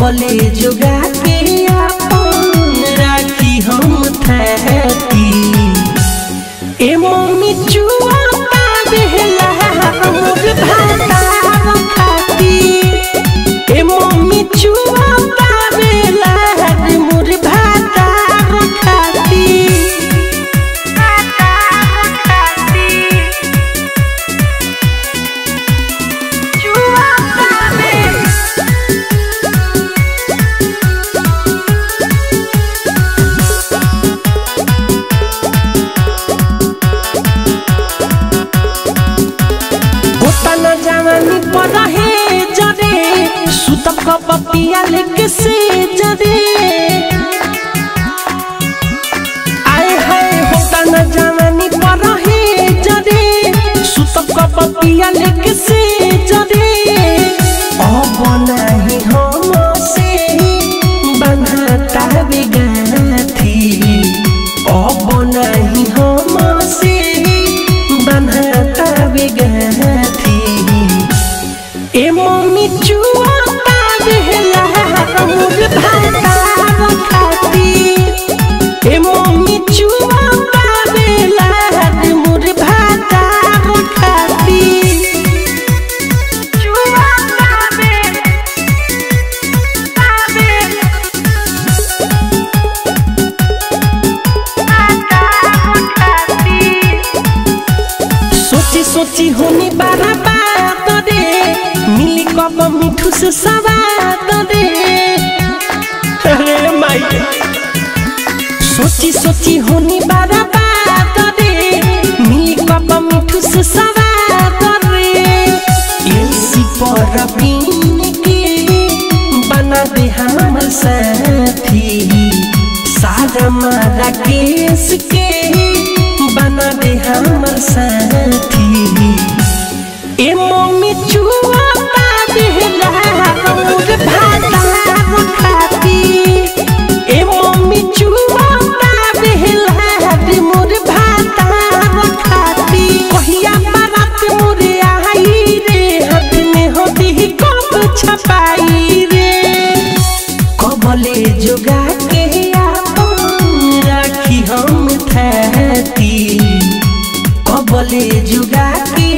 कबले जुगा के अपन राखी हम थैती ए मम्मी चुआ बेहला मोर भाता खाती ए मम्मी चुआ बेला मोर भाता खाती होता न जवानी पर रहे जरे सुतक पपिया लेके से जरे आए हाय होता न जवानी पर रहे जरे सुतक पपिया लेके से जरे अब नाही हम से बंधाता बेगाथी अब नाही हम से बंधाता बेगाथी ए मम्मी चुआ बेहला मोर भाता खाती ए मम्मी चुआ बेला मोर भाता खाती चुआ बे बे सोची सोची होनी बारा बात रे मिली कब मिठू से सवाद रे अरे माई सोची सोची होनी बारा बात रे मिली कब मिठू से सवाद रे एलसी पर पीन के बना दे हमर साथी सारा मारा केस के बना दे हमर साथी ए मम्मी चुआ बेहला मोर भाता खाती ए मम्मी चुआ बेहला मोर भाता खाती कहिया बारात मोरे आई रे हाथ में होती कब छपाई रे कबले जुगा के अपन राखी हम थैती कबले जुगा के